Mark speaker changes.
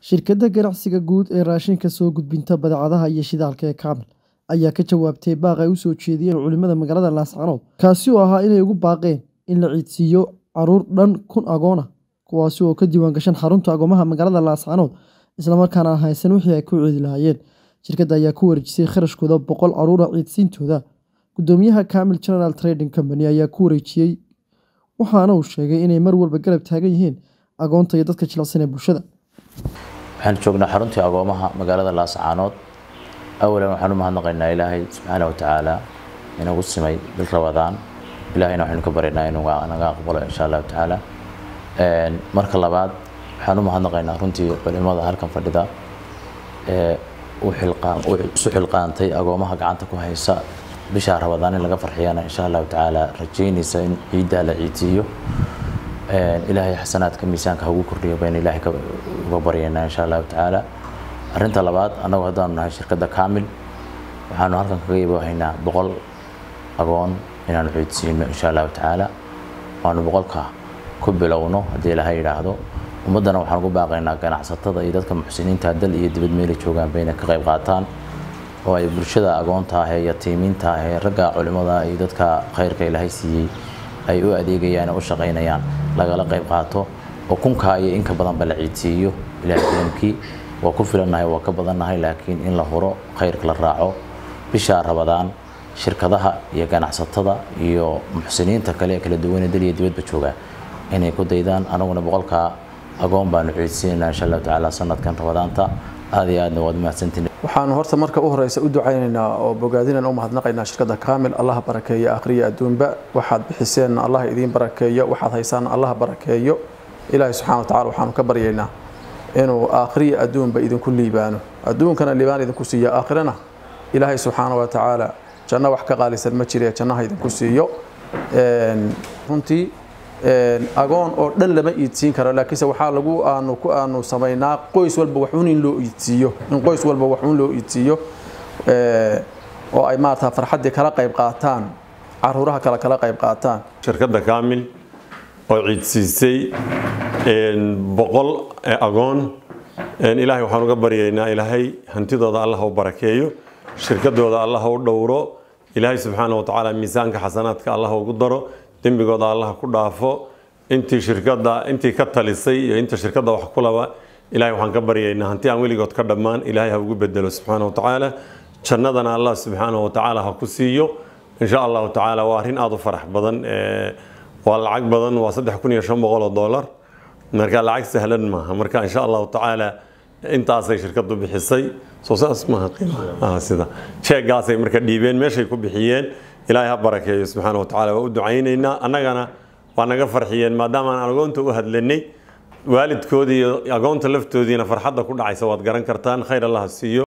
Speaker 1: Shirkadda ganacsiga guud ee raashinka soo gudbinta badeecadaha iyo shidaalka ee Camel ayaa ka jawaabtay baaq ay u soo jeediyeen culimada magaalada Laascaanood kaasi oo ahaa inay ugu baaqeen in la ciidsiiyo caruur dhan kun agoon ah kuwaasi oo ka diiwaan gashan xarunta agoomaha magaalada Laascaanood isla markaana aan haysan wixii ay ku ciidi lahaayeen. Shirkadda ayaa ku wareejisay kharashkooda boqol caruur ah ciidsiintooda. Gudoomiyaha Camel General Trading Company ayaa ku wareejiyay waxaana uu sheegay inay mar walba garab taagan yihiin agoonta iyo dadka jilicsan ee bulshada.
Speaker 2: waxaan joognaa xaruntii agoomaha magaalada laascaanood awalan waxaan u mahadnaqaynaa ilaahay subxaana watacaala inagu simay bil rabadaan ilaahayna waxaynu ka baryaynaa inuu naga aqbalo insha allahu tacaala marka labaad waxaan u mahadnaqaynaa runtii culimada halkan fadhida ee u xilqaan u isu xilqaantay agoomaha gacanta ku haysa bisha rabadaan in laga farxiyana insha allahu tacaala rajaynaysa in ciiddaa la ciidsiiyo ilaahay xasanaadka miisaanka hagu kordhiyo baynu ilaahay uga baryaynaa insha allahu tacaala arrinta labaad annagu haddaanu nahay shirkadda kaamil waxaanu halkan kaga iiboohaynaa boqol agoon inaanu ciidsiino insha allahu tacaala waanu boqolka ku bilowno haddii ilaahay yidhaahdo ummaddana waxaan ugu baaqaynaa ganacsatada iyo dadka muxsiniinta dal iyo dibad meeli joogaan bayna ka qayb qaataan oo ay bulshada agoonta ah ee yatiimiinta ah ee ragga culimada iyo dadka khayrka ilaahay siiyey ay u adeegayaan oo u shaqaynayaan lagala qayb qaato oo kunkaa iyo inka badanba la ciidsiiyo ilaahay kulamkii waa ku filannahay waa ka badannahay laakiin in la huro khayrka la raaco bishaa rabadaan shirkadaha iyo ganacsatada iyo muxsiniinta kale ee kala duwan ee dal iyo dibadba jooga inay ku daydaan anaguna boqolkaa agoon baanu ciidsiinaynaa insha allahu tacaala sanadkan rabadaanta aad iyo aadna waad mahadsantihin
Speaker 3: waxaanu horta marka u horeysa u ducaynaynaa oo bogaadinaan u mahadnaqaynaa shirkadda kaamil allaha barakeeyo akhriya adduunba waxaad bixiseen allah idiin barakeeyo waxaad haysaan allah barakeeyo ilaahay subxana wa tacala waxaanu ka baryaynaa inuu akhriya adduunba idinku liibaano adduunkana liibaan idinku siiyo aakhirana ilaahay subxaana wa tacaala janno wax ka qaalisan ma jire jannaha idinku siiyo runtii agoon oo dhan lama iidsiin karo laakiinse waxaa lagu aanu ku aanu samaynaa qoys walba waxuun in loo iidsiiyo in qoys walba waxuun loo iidsiiyo oo ay maarata farxaddii kala qayb qaataan caruuraha kale kala qayb qaataan
Speaker 4: shirkadda kaamil oo ciidsiisay boqol agoon ilaahay waxaan uga baryaynaa ilaahay hantidooda allah u barakeeyo shirkadooda allah u dhowro ilaahay subxaana wa tacaala miisaanka xasanaadka allah ugu daro dembigooda allah ku dhaafo intii shirkadda intii ka talisay iyo inta shirkadda wax ku laba ilahay waxaan ka baryaynaa hanti aan weligood ka dhammaan ilaahay ha ugu bedelo subxaana wa tacaala jannadana allah subxaana wa tacaala ha ku siiyo insha allahu tacaala waa arrin aada u farax badan waa lacag badan waa saddex kun iyo shan boqol oo dollar marka lacag sahlan maaha marka insha allahu tacaala intaasay shirkaddu bixisay soo saas maaha qiimaha sida jeegaasay marka dhiibeen meeshay ku bixiyeen ilaahay ha barakeeyo subxaana wa tacala waa u ducaynaynaa annagana waa naga farxiyeen maadaama aan agoonta u hadlanay waalidkoodii iyo agoonta laftoodiina farxadda ku dhacaysa waad garan kartaan khayr allah ha siiyo